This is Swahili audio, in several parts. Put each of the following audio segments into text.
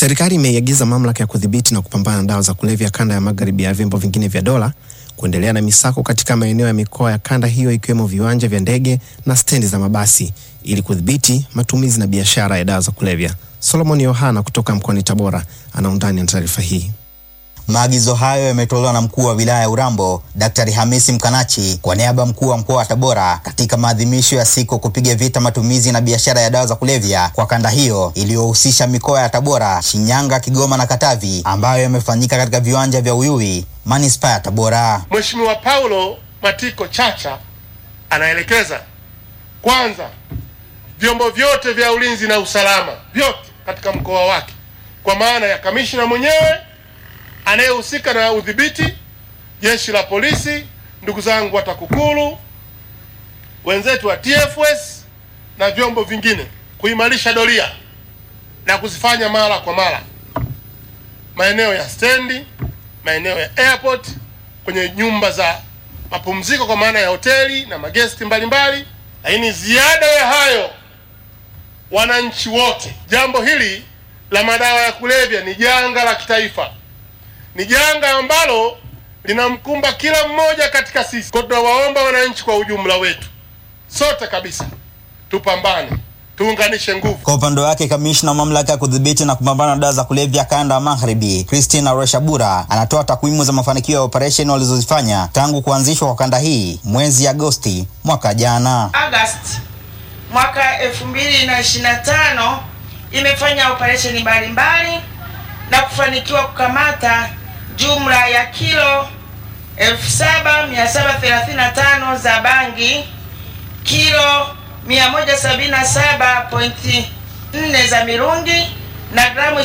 Serikali imeiagiza mamlaka ya kudhibiti na kupambana na dawa za kulevya kanda ya magharibi ya vyombo vingine vya dola kuendelea na misako katika maeneo ya mikoa ya kanda hiyo ikiwemo viwanja vya ndege na stendi za mabasi ili kudhibiti matumizi na biashara ya dawa za kulevya. Solomon Yohana kutoka mkoani Tabora ana undani na taarifa hii. Maagizo hayo yametolewa na mkuu wa wilaya ya Urambo Daktari Hamisi Mkanachi kwa niaba ya mkuu wa mkoa wa Tabora katika maadhimisho ya siku kupiga vita matumizi na biashara ya dawa za kulevya kwa kanda hiyo iliyohusisha mikoa ya Tabora, Shinyanga, Kigoma na Katavi ambayo yamefanyika katika viwanja vya Uyui, manispaa ya Tabora. Mheshimiwa Paulo Matiko Chacha anaelekeza kwanza vyombo vyote vya ulinzi na usalama vyote katika mkoa wake kwa maana ya kamishina mwenyewe anayehusika na udhibiti, jeshi la polisi, ndugu zangu wa TAKUKURU, wenzetu wa TFS na vyombo vingine, kuimarisha doria na kuzifanya mara kwa mara maeneo ya stendi, maeneo ya airport, kwenye nyumba za mapumziko kwa maana ya hoteli na magesti mbalimbali. Lakini ziada ya hayo, wananchi wote, jambo hili la madawa ya kulevya ni janga la kitaifa ni janga ambalo linamkumba kila mmoja katika sisi. Kwa tunawaomba wananchi kwa ujumla wetu, sote kabisa, tupambane, tuunganishe nguvu. Kwa upande wake, kamishna wa mamlaka ya kudhibiti na kupambana na dawa za kulevya kanda ya magharibi Christina Reshabura anatoa takwimu za mafanikio ya operesheni walizozifanya tangu kuanzishwa kwa kanda hii mwezi Agosti mwaka jana. Agosti mwaka 2025 imefanya operesheni mbalimbali na kufanikiwa kukamata jumla ya kilo 7735 za bangi, kilo 177.4 za mirungi na gramu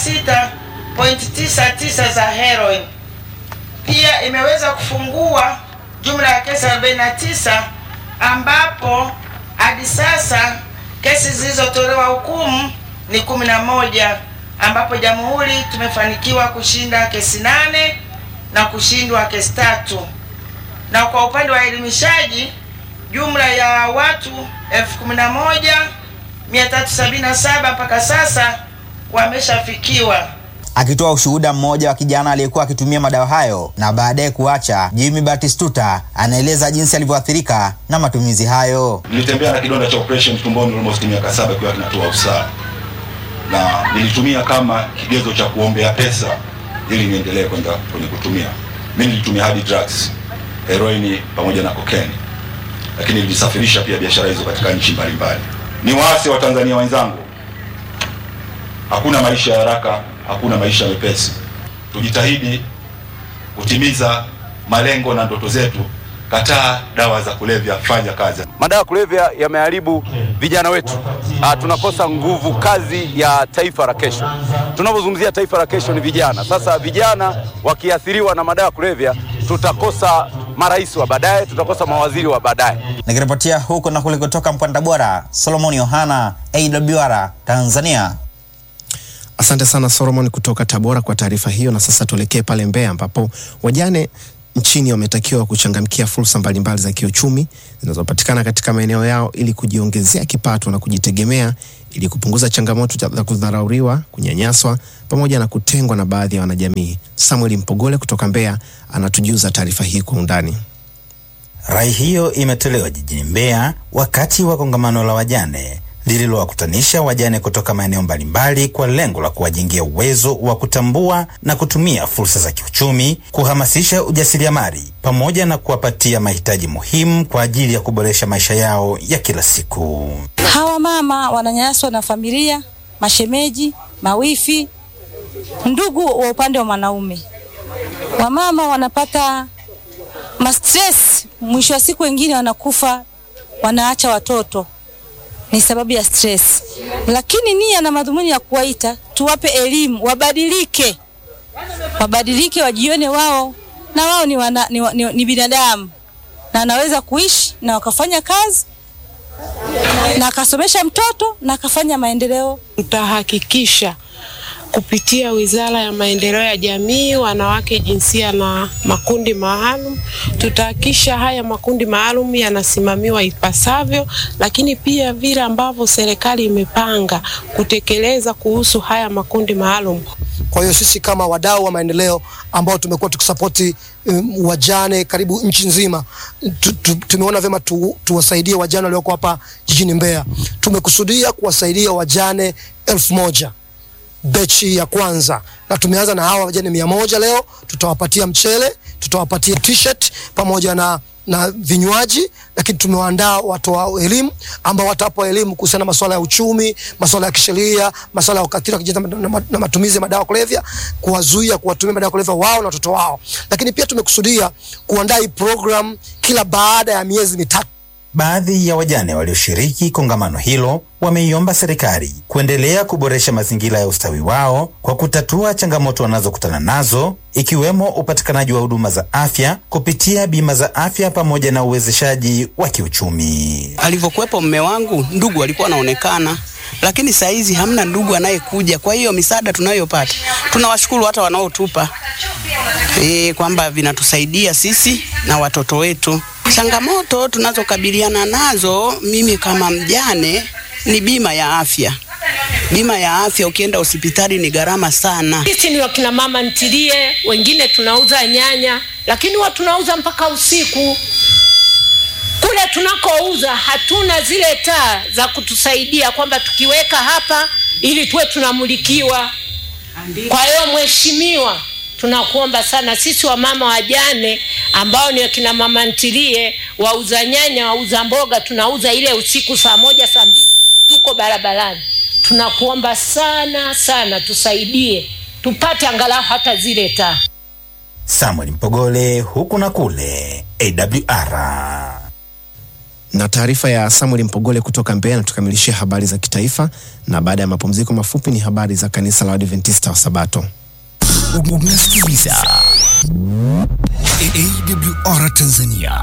26.99 za heroin. Pia imeweza kufungua jumla ya kesi 49 ambapo hadi sasa kesi zilizotolewa hukumu ni 11 ambapo jamhuri tumefanikiwa kushinda kesi nane na kushindwa kesi tatu. Na kwa upande wa elimishaji, jumla ya watu elfu kumi na moja mia tatu sabini na saba mpaka sasa wameshafikiwa. Akitoa ushuhuda mmoja wa kijana aliyekuwa akitumia madawa hayo na baadaye kuacha, Jimmy Batistuta anaeleza jinsi alivyoathirika na matumizi hayo. Nilitembea na kidonda cha operation tumboni almost miaka saba kiwa kinatoa usaha na nilitumia kama kigezo cha kuombea pesa ili niendelee kwenda kwenye kutumia. Mimi nilitumia hadi drugs, heroini pamoja na cocaine, lakini nilisafirisha pia biashara hizo katika nchi mbalimbali. Ni waasi wa Tanzania wenzangu, hakuna maisha ya haraka, hakuna maisha mepesi. Tujitahidi kutimiza malengo na ndoto zetu. Kataa dawa za kulevya, fanya kazi. Madawa ya kulevya yameharibu vijana wetu. Ah, tunakosa nguvu kazi ya taifa la kesho. Tunapozungumzia taifa la kesho ni vijana. Sasa vijana wakiathiriwa na madawa ya kulevya, tutakosa marais wa baadaye, tutakosa mawaziri wa baadaye. Nikiripotia huko na kule kutoka mkoani Tabora, Solomon Yohana, AWR Tanzania. Asante sana Solomon kutoka Tabora kwa taarifa hiyo. Na sasa tuelekee pale Mbeya ambapo wajane nchini wametakiwa kuchangamkia fursa mbalimbali za kiuchumi zinazopatikana katika maeneo yao ili kujiongezea kipato na kujitegemea ili kupunguza changamoto za kudharauriwa, kunyanyaswa pamoja na kutengwa na baadhi ya wanajamii. Samuel Mpogole kutoka Mbeya anatujuza taarifa hii kwa undani. Rai hiyo imetolewa jijini Mbeya wakati wa kongamano la wajane lililowakutanisha wajane kutoka maeneo mbalimbali kwa lengo la kuwajengea uwezo wa kutambua na kutumia fursa za kiuchumi, kuhamasisha ujasiriamali pamoja na kuwapatia mahitaji muhimu kwa ajili ya kuboresha maisha yao ya kila siku. Hawa mama wananyanyaswa na familia, mashemeji, mawifi, ndugu wa upande wa mwanaume. Wamama wanapata mastress, mwisho wa siku wengine wanakufa, wanaacha watoto ni sababu ya stress. Lakini nia na madhumuni ya kuwaita, tuwape elimu, wabadilike, wabadilike, wajione wao na wao ni, wana, ni, ni, ni binadamu na anaweza kuishi na wakafanya kazi na akasomesha mtoto na akafanya maendeleo. Tutahakikisha kupitia Wizara ya Maendeleo ya Jamii, Wanawake, Jinsia na Makundi Maalum. Tutahakikisha haya makundi maalum yanasimamiwa ipasavyo, lakini pia vile ambavyo serikali imepanga kutekeleza kuhusu haya makundi maalum. Kwa hiyo sisi kama wadau wa maendeleo ambao tumekuwa tukisapoti um, wajane karibu nchi nzima tu, tu, tumeona vyema tu, tuwasaidie wajane walioko hapa jijini Mbeya. Tumekusudia kuwasaidia wajane elfu moja bechi ya kwanza, na tumeanza na hawa wajane mia moja leo. Tutawapatia mchele, tutawapatia t-shirt pamoja na na vinywaji, lakini tumewaandaa watoa elimu ambao watawapa elimu kuhusiana na masuala ya uchumi, masuala ya kisheria, masuala ya ukatili wa kijinsia na, na, na matumizi ya madawa kulevya, kuwazuia kuwatumia madawa kulevya wao na watoto wao. Lakini pia tumekusudia kuandaa hii program kila baada ya miezi mitatu. Baadhi ya wajane walioshiriki kongamano hilo wameiomba serikali kuendelea kuboresha mazingira ya ustawi wao kwa kutatua changamoto wanazokutana nazo ikiwemo upatikanaji wa huduma za afya kupitia bima za afya pamoja na uwezeshaji wa kiuchumi. Alivyokuwepo mme wangu, ndugu alikuwa anaonekana, lakini saa hizi hamna ndugu anayekuja. Kwa hiyo misaada tunayopata, tunawashukuru hata wanaotupa e, kwamba vinatusaidia sisi na watoto wetu. Changamoto tunazokabiliana nazo, mimi kama mjane, ni bima ya afya. Bima ya afya, ukienda hospitali ni gharama sana. Sisi ni wakina mama ntilie, wengine tunauza nyanya, lakini huwa tunauza mpaka usiku. Kule tunakouza hatuna zile taa za kutusaidia kwamba tukiweka hapa ili tuwe tunamulikiwa. Kwa hiyo mheshimiwa, tunakuomba sana sisi wamama wajane ambao ni wakina mama ntilie, wauza nyanya, wauza mboga, tunauza ile usiku saa moja saa mbili, tuko barabarani. Tunakuomba sana sana tusaidie, tupate angalau hata zile taa. Samuel Mpogole, huku na kule, AWR. Na taarifa ya Samuel Mpogole kutoka Mbeya natukamilishia habari za kitaifa, na baada ya mapumziko mafupi ni habari za kanisa la Waadventista wa Sabato. Unasikiliza AWR Tanzania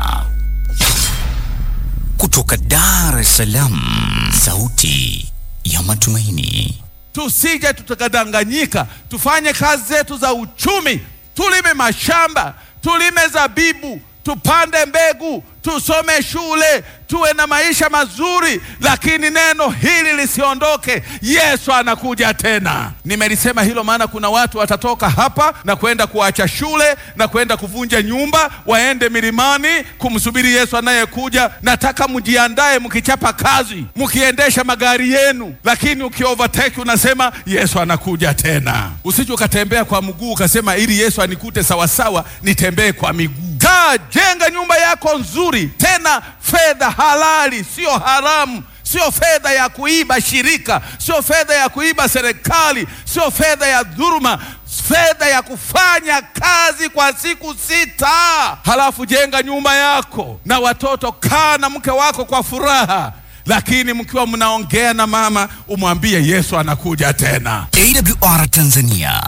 kutoka Dar es Salaam, sauti ya matumaini. Tusije tukadanganyika, tufanye kazi zetu za uchumi, tulime mashamba, tulime zabibu, tupande mbegu, tusome shule, tuwe na maisha mazuri, lakini neno hili lisiondoke. Yesu anakuja tena. Nimelisema hilo maana kuna watu watatoka hapa na kwenda kuacha shule na kwenda kuvunja nyumba, waende milimani kumsubiri Yesu anayekuja. Nataka mjiandae, mkichapa kazi, mkiendesha magari yenu, lakini ukiovertake unasema Yesu anakuja tena. Usije ukatembea kwa mguu ukasema ili Yesu anikute sawasawa, nitembee kwa miguu. Kaa, jenga nyumba yako nzuri, tena fedha halali, sio haramu, sio fedha ya kuiba shirika, sio fedha ya kuiba serikali, sio fedha ya dhuluma, fedha ya kufanya kazi kwa siku sita. Halafu jenga nyumba yako na watoto, kaa na mke wako kwa furaha lakini mkiwa mnaongea na mama umwambie Yesu anakuja tena. AWR Tanzania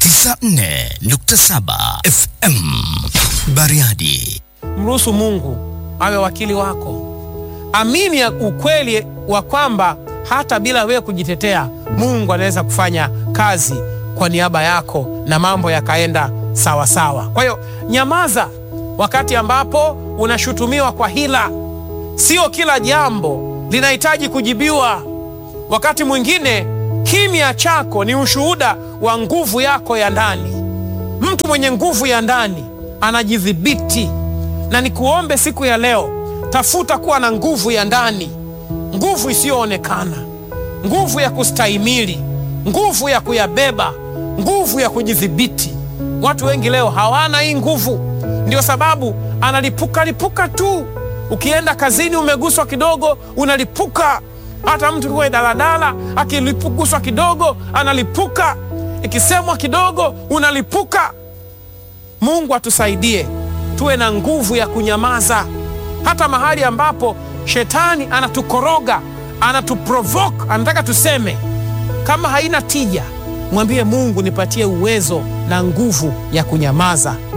94.7 FM Bariadi. Mruhusu Mungu awe wakili wako. Amini ya ukweli wa kwamba hata bila wewe kujitetea, Mungu anaweza kufanya kazi kwa niaba yako na mambo yakaenda sawa sawa. Kwa hiyo nyamaza wakati ambapo unashutumiwa kwa hila. Sio kila jambo linahitaji kujibiwa. Wakati mwingine kimya chako ni ushuhuda wa nguvu yako ya ndani. Mtu mwenye nguvu ya ndani anajidhibiti, na nikuombe siku ya leo, tafuta kuwa na nguvu ya ndani, nguvu isiyoonekana, nguvu ya kustahimili, nguvu ya kuyabeba, nguvu ya kujidhibiti. Watu wengi leo hawana hii nguvu, ndio sababu analipuka lipuka tu. Ukienda kazini umeguswa kidogo, unalipuka. Hata mtu kuwe daladala akiguswa kidogo analipuka, ikisemwa kidogo unalipuka. Mungu atusaidie tuwe na nguvu ya kunyamaza, hata mahali ambapo shetani anatukoroga, anatuprovoke, anataka tuseme. Kama haina tija, mwambie Mungu, nipatie uwezo na nguvu ya kunyamaza